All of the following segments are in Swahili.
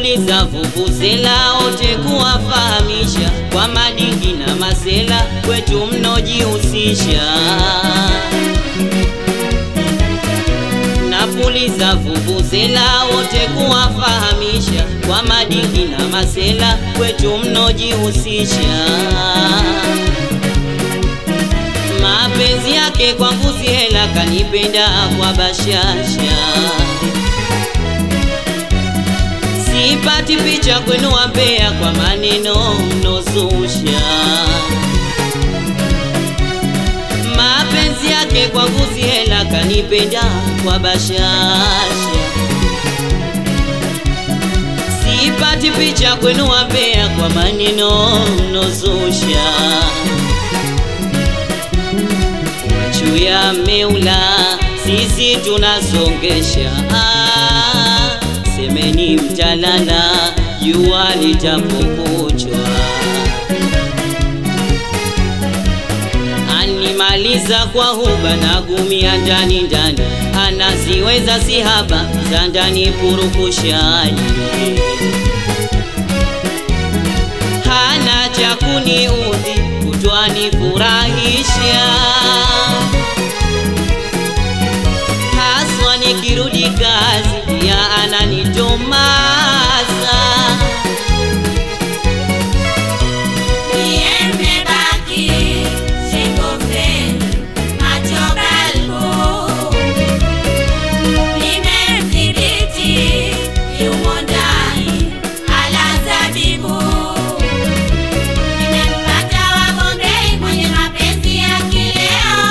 napuliza vuvuzela wote kuwafahamisha kwa madingi na masela kwetu mnojihusisha napuliza vuvuzela wote kuwafahamisha kwa madingi na masela kwetu mnojihusisha mapenzi yake kwa mbuzi hela kanipenda kwa bashasha sipati picha kwenu wambea kwa maneno mnozusha mapenzi yake kwa mbuzi hela kanipenda kwa bashasha sipati picha kwenu wambea kwa maneno mnozusha machu ya meula sisi tunasongesha ah, semeni mtalala jua litapokuchwa animaliza kwa huba na gumia ndani ndani anaziweza sihaba za ndani purukushani hana cha kuniudhi kutwani furahisha haswa nikirudi kazi ya ananitomasa Nimebaki single friend, macho balbu. Nimemdhibiti yumo ndani, ala zabibu. Nimempata wa Bombay mwenye mapenzi ya kileo.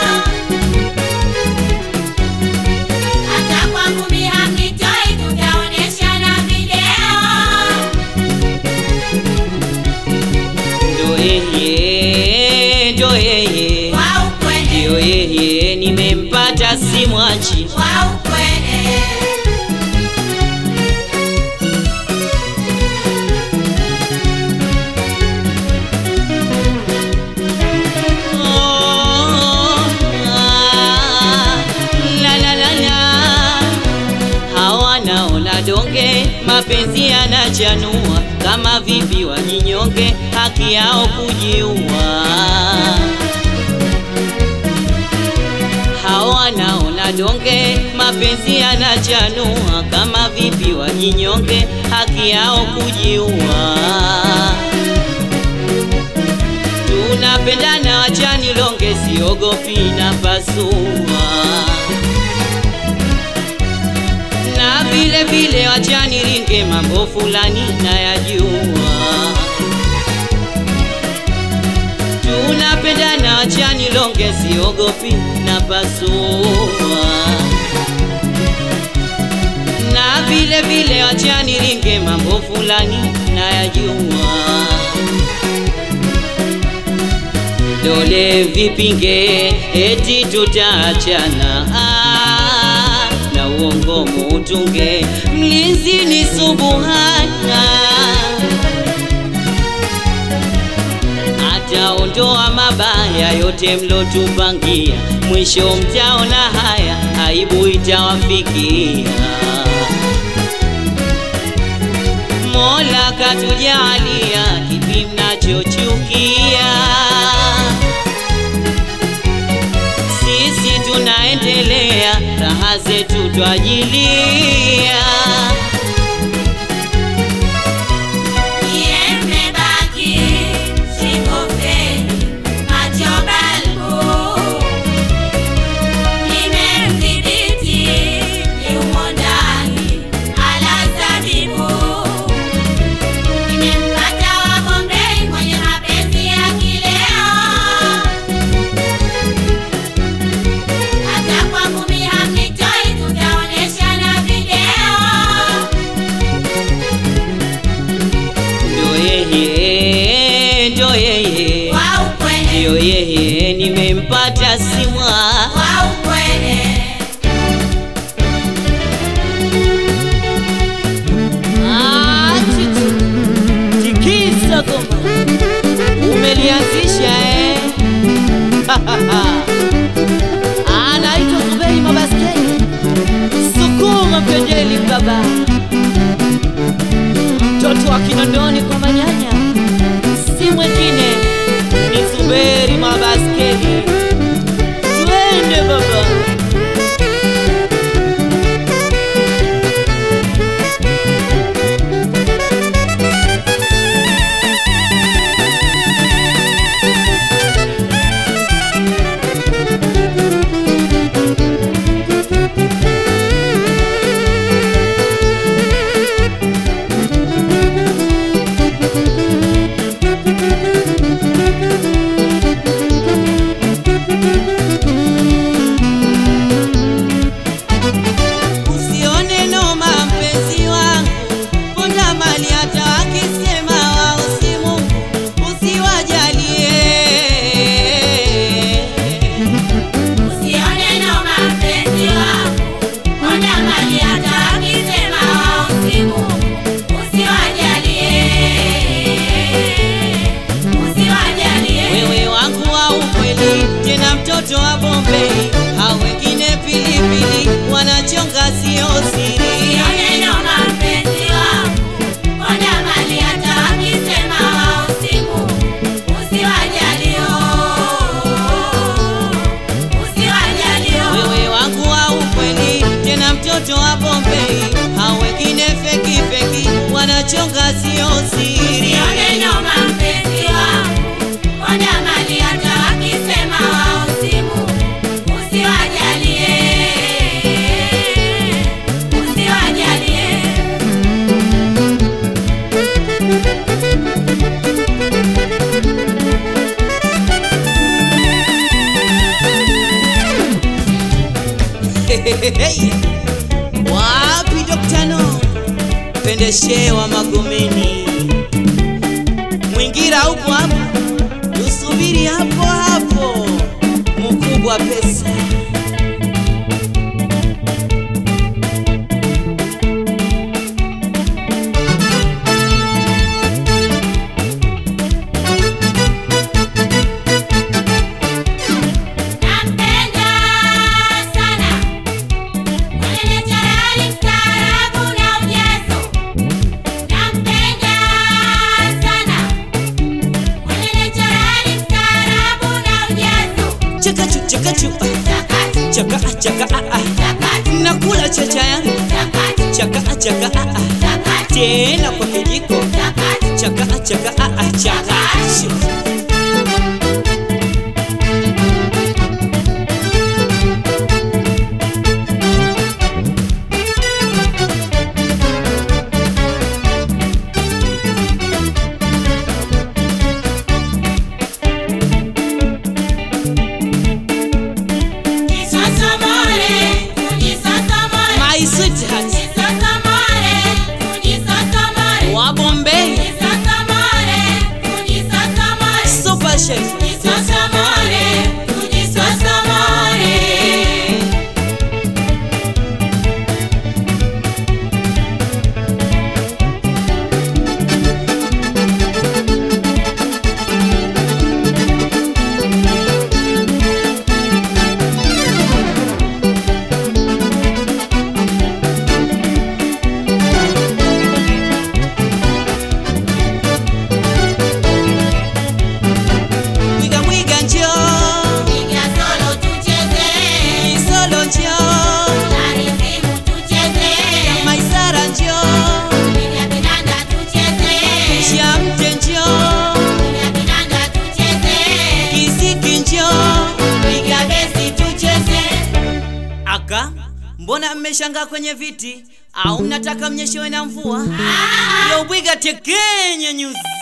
Hata kwangu mi hamnitoi, tutaoneshana video. ndo yeye ndo yeye Wa ukweli, ndio yeye nimempata simwachi wa ukweli. Oh, ah, la, la, la, la. hawanaona donge mapenzi yanachanua kama vipi wajinyonge haki yao kujiua hawanaona donge mapenzi yanachanua kama vipi wajinyonge haki yao kujiua tunapendana wachani longe siogopi na pasua na vile vile wachani ringe mambo fulani nayajua tunapendana wachani longe siogopi na pasua na vile vile wachani ringe mambo fulani nayajua dole vipinge eti tutaachana ah, na uongo mutunge mlinzi ni subuhana ataondoa mabaya yote mlotupangia mwisho mtaona haya aibu itawafikia Mola katujalia kipi mnachochukia sisi tunaendelea raha zetu twajilia Nimebaki single friend, macho balbu. Nimemdhibiti yumo ndani, ala zabibu. Nimempata wa Bombay mwenye mapenzi ya kileo. Hata kwangu mi hamnitoi, tutaoneshana video. ndo yeye ndo yeye Wa ukweli, ndio yeye nimempata simwa wa ukweli. Ah, chichi. tikisa goma umelianzisha eh? anaitwa Zuberi Mabaskeli sukuma pendeli baba wa Kinondoni kwa manyanya, si mwingine ni Zuberi Mabaskeli. Twende baba. Usione noma mpenzi wangu, ponda mali hata wakisema wao si Mungu, usiwajalie. Usione noma mpenzi wangu, ponda mali hata wakisema wao si Mungu, usiwajalie, usiwajalie. Wewe wangu wa ukweli, tena mtoto wa Bombei, hao wengine pilipili wanachonga sio siri. Usione noma mpenzi wangu, ponda mali hata wakisema wao si Mungu, usiwajalie, usiwajalie. Wewe wangu wa ukweli, tena mtoto wa Bombei, hao wengine feki feki wanachonga sio siri. Usione noma mpenzi wangu, ponda mali hata wakisema wao si Mungu, usiwajalie, usiwajalie. Wapi Dr. No? Pendeshe wa Magomeni, Mwingira upo hapo, tusubiri hapo hapo, mkubwa pesa Nampenda sana mwenye charali mstaarabu na ujazo. Nampenda sana mwenye charali mstaarabu na ujazo. chakachu chakachu Chakati, chaka chaka ah, ah. chakati, nakula chacha yangu chakati, chaka chaka ah, ah. chakati, tena kwa kijiko chakati. chaka chaka ah, ah. chaka Jisosomole, tujisosomole, my sweetheart jisosomole, tujisosomole. wa Bombay Tujisosomole, tujisosomole. super chef Tujisosomole, tujisosomole. mwiga mwiga njoo Piga solo tucheze, isolo njoo tarizimu tucheze, maisara njoo piga kinanda tucheze, shamte njoo piga kinanda tucheze, kisiki njoo piga besi tucheze. aka mbona mmeshangaa kwenye viti au mnataka mnyeshewe na mvua Ah, lobwiga tekenye nyuzi